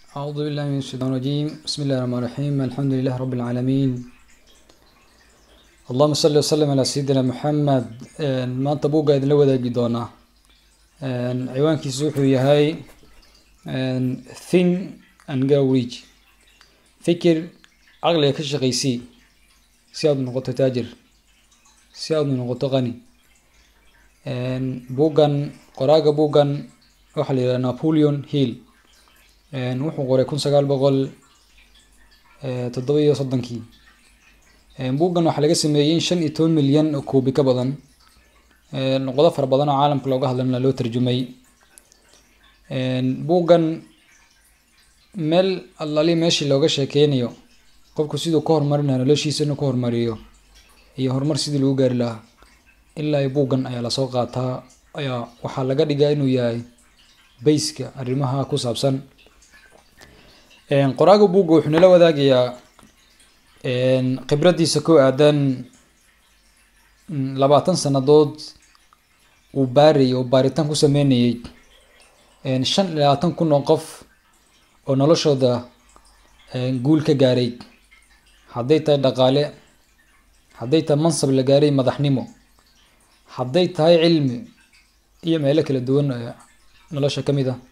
أعوذ بالله من الشيطان الرجيم بسم الله الرحمن الرحيم الحمد لله رب العالمين اللهم صل وسلم على سيدنا محمد maanta buugga idinla wadaagi doonaa ciwaankiisu wuxuu yahay think and go rich fikir caqliga ka shaqaysii si aad noqoto taajir si aad noqoto qani buuggan qoraaga buuggan waxaa la yidhaha napoleon hill wuxuu qoray kun sagaal boqol toddoba iyo soddonkii buuggan waxaa laga sameeyey in shan iyo toban milyan oo koobi ka badan luqado fara badan oo caalamka looga hadlana loo tarjumay buuggan meel allali meeshii looga sheekeynayo qofku siduu ka horumarinayo noloshiisa inuu ka horumariyo iyo horumar sidii lagu gaari lahaa ilaa buuggan ayaa lasoo qaataa ayaa waxaa laga dhigaa inuu yahay bayska arrimaha ku saabsan qoraaga buugga wuxuu nala wadaagayaa khibradiisa ku aadan labaatan sanadood uu baarayay oo baaritaan ku sameynayay shan iyo labaatan kun oo qof oo noloshooda guul ka gaaray hadday tahay dhaqaale hadday tahay mansab la gaaray madaxnimo hadday tahay cilmi iyo meelo kala duwan nolosha ka mid ah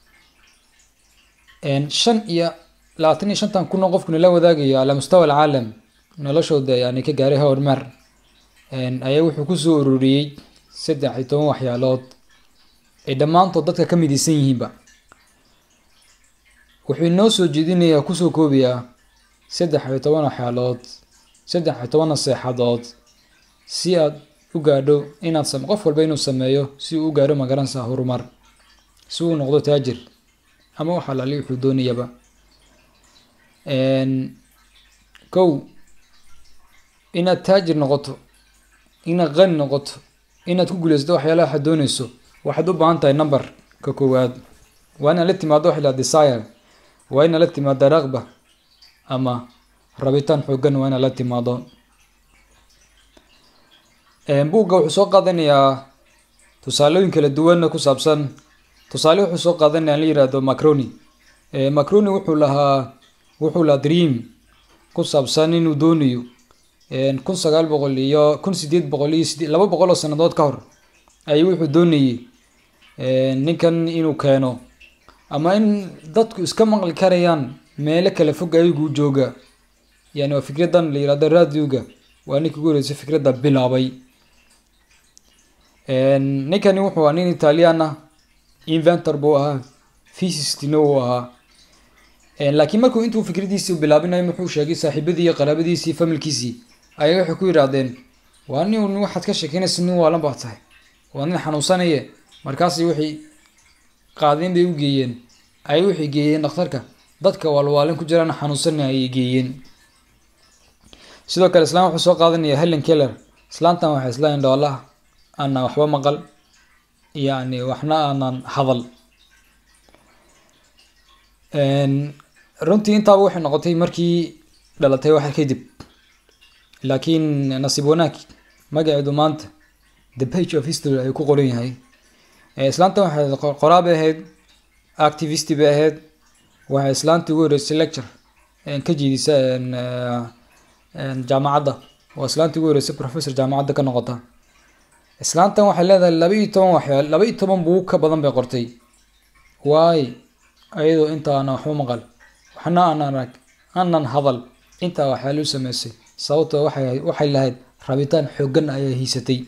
shan iyo labaatan iyo shantan kun oo qofkuna la wadaagayo calaa mustawa alcaalam noloshooda yani ka gaaray horumar ayaa wuxuu kusoo ururiyey saddex iyo toban waxyaalood ay dhammaantood dadka ka midaysan yihiinba wuxuu inoo soo jeedinayaa kusoo koobayaa saddex iyo toban waxyaalood saddex iyo toban naseexadood si aad u gaadho inaad qof walba inuu sameeyo si uu u gaadho magaranaysa horumar si uu noqdo taajir ama wax alaali wuxuu doonayaba kow inaad taajir noqoto inaad qani noqoto inaad ku guuleysato waxyaalaha waxaad dooneyso waxaad u baahan tahay number ka koowaad waa inaad la timaado waxa la desire waa inaad la timaado raqba ama rabitaan xoogan waa inaad la timaado buugga wuxuu soo qaadanayaa tusaalooyin kala duwanna ku saabsan tusaale wuxuu soo qaadanaya an la yihahdo macroni macroni wuxuu lahaa wuxuu lahaa dream ku saabsan inuu doonayo kun sagaal boqol iyo kun sideed boqol iyo side laba boqol oo sanadood ka hor ayuu wuxuu doonayey ninkan inuu keeno ama in dadku iska maqli karayaan meelo kala fog ayaguu jooga yani waa fikradan la yihahdo radioga waa ninka ugu horeysa fikradda bilaabay ninkani wuxuu ahaa nin italian ah inventor buu ahaa physistina uu ahaa laakiin markuu intuu fikradiisii bilaabinayo wuxuu sheegay saaxiibadii iyo qaraabadiisii familkiisii ayay waxay ku yidhaahdeen waa nin waxaad ka sheekeynaysa nin waalan baa tahay waa nin xanuunsanaye markaas waxay qaadeen bay u geeyeen ayay waxay geeyeen dhakhtarka dadka waalwaalin ku jiraan xanuunsanay ayay geeyeen sidoo kale islaan wuxuu soo qaadanaya helen keller islaantan waxay islahayn dhoolaha aanan waxba maqal yani waxna aanan hadal runtii intaaba waxay noqotay markii dhalatay waxa kadib laakiin nasiib wanaag magaceedu maanta the page of history ayuu ku qoran yahay islaanta waxay qoraa bay ahayd activist bay ahayd waxay islaantii ugu horeysay lecture ka jeedisa jaamacadda waa islaantii ugu horeysay professor jaamacadda ka noqota islaantan waxay leedahay laba iyo toban waxyaa laba iyo toban buug ka badan bay qortay waay ayadoo inta aanan waxba maqal waxna aanan arag aanan hadal intaa waxyaala u sameysay sababtoo waxay waxay lahayd rabitaan xoogan ayay hiisatay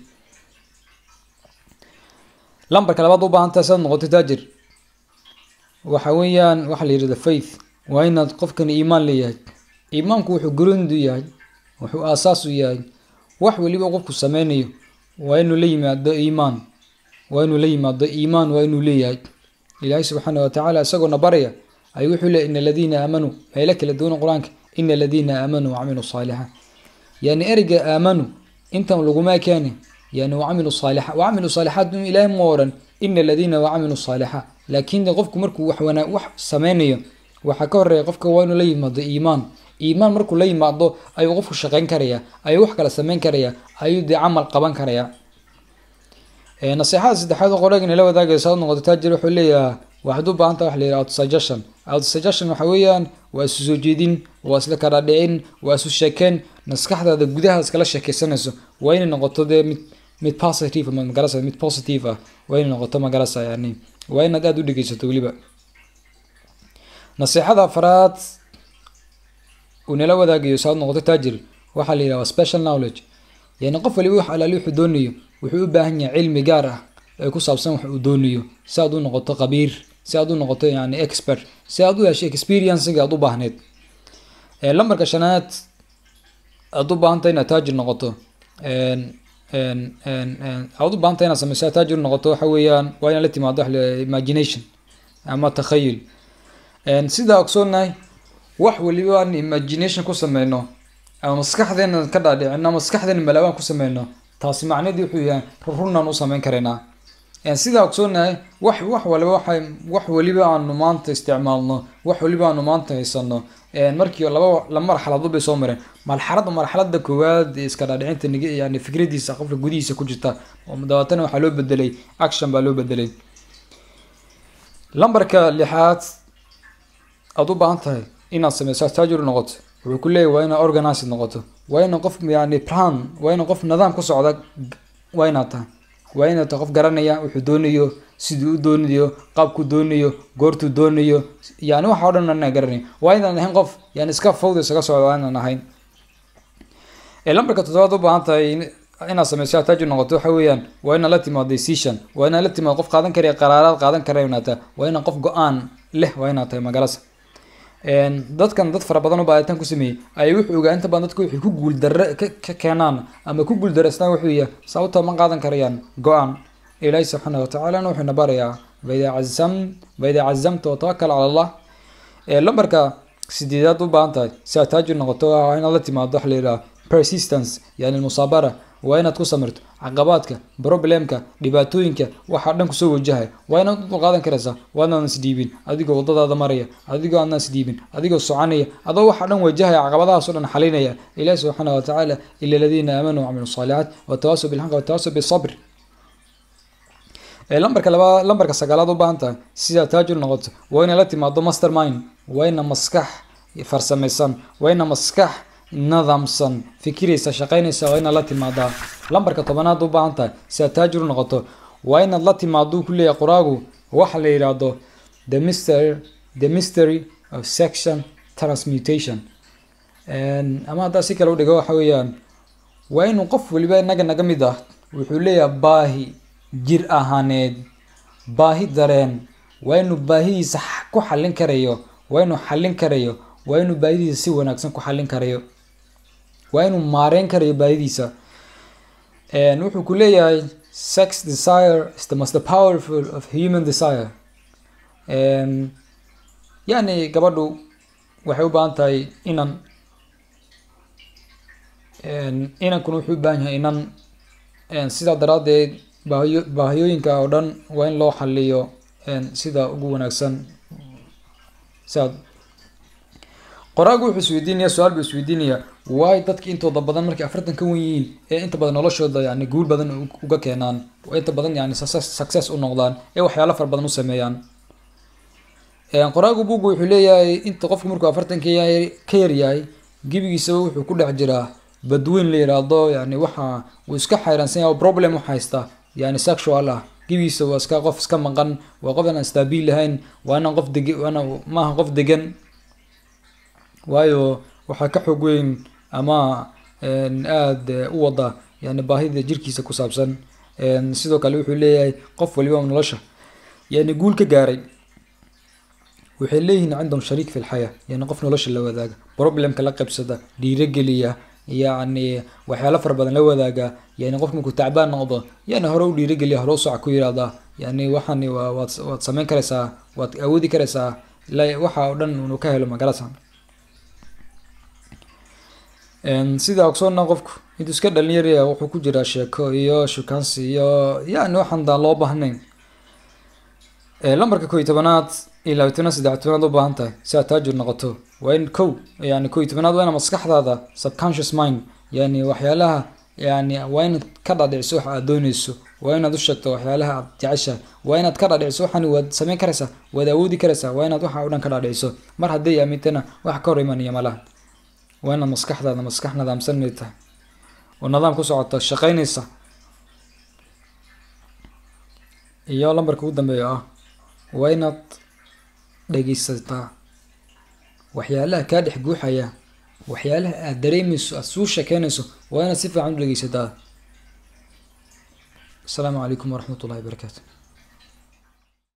lambarka labaad u baahan tahay sidaad noqoto taajir waxa weeyaan waxaa la yidhahda faith waa inaad qofkani iimaan leeyahay iimaanku wuxuu gurindu yahay wuxuu aasaas u yahay wax weliba qofku sameynayo waa inuu la yimaado iimaan waa inuu la yimaado iimaan waa inuu leeyahay ilaahay subxaana watacaala isagoona baraya ayuu wuxuu leey ina aladiina aamanuu meelo kala duwan qur-aanka ina aladiina aamanuu wacamiluu saalixaat yani ereyga aamanuu intan laguma keeni yani wacamilu saalixa wacamilu saalixaat ilaahay ma odhan ina aladiina wacamilu saalixa laakiin qofku markuu wax wana wax sameynayo waxaa ka horeeya qofka waa inuu la yimaado iimaan iimaan markuu la yimaado ayuu qofku shaqeyn karaya ayuu wax kale sameyn karaya ayuu dee camal qaban karaya naseexada saddexaad oo qoraaga inala wadaagaysa ad noqoto taajir wuxuu leeyahay waxaad u baahan tahay wax la yidhaha auto suggestion autosuggestion waxa weeyaan waa isu soo jeedin waa isla kala dhicin waa isu sheekeen maskaxdaada gudaha iskala sheekeysanayso waa inay noqoto dee mid mid positive ma magarasa mid positive ah waa inay noqoto magarasa yani waa inaad aada u dhegeysato weliba nasiixada afraad uu nala wadaagayo saad noqoto taajir waxaa la yidhaha special knowledge yani qof waliba wax alaali wuxuu doonayo wuxuu u baahan yahay cilmi gaar ah ee ku saabsan wax uu doonayo si aad u noqoto khabiir si aad u noqoto yani expert si aad u hesho experiencega aad u baahneed lambarka shanaad aad u baahantay inaad taajir noqoto aad u baahantay inaad sameyso aad taajir noqoto waxa weeyaan waa inaad la timaado wax la imagination ama takhayul sidaa ogsoonahay wax waliba aan imagination ku sameyno ama maskaxdeena ka dhaadhicino ama maskaxdeena malaabaan ku sameyno taasi macnaheedu wuxuu yahay runaan u sameyn karaynaa sidaa ogsoonahay wax wax waliba waxa wax waliba aanu maanta isticmaalno wax waliba aanu maanta haysano markii laba la marxaladood bay soo mareen marxalada marxalada koowaad iska dhaadhicinta nig yani fikradiisa qofka gudihiisa ku jirta dabeetana waxaa loo bedelay action baa loo bedelay lambarka lixaad aada u baahan tahay inaad sameyso taajir noqoto wuxuu ku leeyahy waa inaad organized noqoto waa ina qof yani plan waa ina qof nidaam ku socda waa inaad tahay waa inaad tahay qof garanaya wuxuu doonayo siduu u doonayo qaabkuu doonayo goortuu doonayo yani waxa o dhan ana garanay waa inaan ahayn qof yani iska fawda isaga socda waa inaan ahayn lambarka toddobaad u baahan tahay inaad sameyso taajir noqoto waxa weeyaan waa inaad la timaado decision waa inaad la timaado qof qaadan karaya qaraaraad qaadan karaya inaad tahay waa inaad qof go-aan leh waa inaad tahay magalasa dadkan dad fara badan oo baaritaan ku sameeyey ayay wuxuu ogaa inta badan dadku waxay ku guuldare ka keenaan ama ku guuldareystaan wuxuu yahay sababta ma qaadan karayaan go-aan ilaahi subxaana watacaalana wuxuuna barayaa faidaa cazam faidaa cazamta watawakal cala allah lambarka sideedaad u baahan tahay si aad taajir noqoto waa inaad la timaado waxa la yidhaha persistence yani musaabara waa inaad ku samirto caqabaadka problemka dhibaatooyinka waxaa dhan kusoo wajahaya waa inaad u dulqaadan karaysaa waa inaadan isdhiibin adigoo wadadaada maraya adigoo aadnaan isdhiibin adigoo soconaya adoo waxaa dhan wajahaya caqabadahaasoo dhan xalinaya ilahi subxaana watacaala ila aladiina aamanuu wacamilu saalicaat watawaasaw bilxaq watawaasaw bisabr lambarka laba lambarka sagaalaad u baahan tahay sidaa taajir noqoto waa inaad la timaado master mind waa ina maskax farsamaysan waa ina maskax nidaamsan fikiraysa shaqaynaysa waa inaad la timaadaa lambarka tobanaad u baahan tahay si aad taajir u noqoto waa inaad la timaado ku leeyahay qoraagu waxa la yidhaahdo the mystery the mystery of section transmutation ama haddaa si kale u dhigo waxa weeyaan waa inuu qof waliba inaga naga mid ah wuxuu leeyahay baahi jir ahaaneed baahi dareen waa inuu baahidiisa ku xallin karayo waa inuu xallin karayo waa inuu baahidiisa si wanaagsan ku xallin karayo waa inuu maareyn karayo baahidiisa wuxuu ku leeyahay sex desire is the most powerful of human desire yani gabadhu waxay u baahan tahay inan inankuna wuxuu u baahan yahay inan sidaa daraaddeed baahiyo baahiyooyinka oo dhan waa in loo xaliyo sida ugu wanaagsan siaad qoraagu wuxuu isweydiinaya su-aal buu isweydiinaya waay dadka intooda badan markay afartan ka wen yihiin ee inta badan noloshooda yani guul badan uga keenaan oo inta badan yani success u noqdaan ee waxyaalo fara badan u sameeyaan qoraagu bugu wuxuu leeyahay inta qofku markuu afartan ka yahay ka yaryahay gebigiisaba wuxuu ku dhex jiraa badweyn la yiraahdo yani waxa uu iska xayraansan yahay problem u haysta yani sexual ah gebigiisa waa iska qof iska maqan waa qof aan staabiil lahayn waa inaan qof deg waana maaha qof degan waayo waxaa ka xoog weyn ama aada u wada yani baahida jirkiisa ku saabsan sidoo kale wuxuu leeyahay qof waliba nolosha yani guul ka gaaray waxay leeyihiin cindahum shariik fi lxayaa yani qof nolosha la wadaaga problemka la qabsada dhiirogeliya yacni waxyaalo fara badan la wadaaga yani qof markuu tacbaan noqdo yani hore u dhiirogeliya hore u soca ku yirahda yani waxani waa waad waad sameyn karaysaa waad awoodi karaysaa waxa oo dhan unu ka helo magarasa sida ogsoonna qofku intuu iska dhalinyaraya wuxuu ku jiraa sheeko iyo shukaansi iyo yani waxaan daan loo baahnayn lambarka koo iyo tobanaad iyo laba tobanaad saddex tobanaad u baahan tahay si aad taajir noqoto waa in kow yani koo iyo tobanaad waa ina maskaxdaada subconscious mind yani waxyaalaha yani waa inaad ka dhadhiciso waxa aad dooneyso waa inaad u sheegto waxyaalaha aad jeceshahay waa inaad ka dhadhiciso waxaan waad sameyn karaysaa waad awoodi karaysaa waa inaad waxa o dhan ka dhadhiciso mar hadday aamintana wax ka hor imanaya malaha waa inaad maskaxdaada maskax nadaamsan inay tahay oo nidaam ku socoto shaqeynaysa iyo lambarka ugu dambeeya ah waa inaad dhegeysataa waxyaalaha kaa dhex guuxaya waxyaalaha aad dareemeyso aad suu sheekeynayso waa inaad si fiican u dhegeysataa asalaamu calaykum waraxmat ullahi barakaatu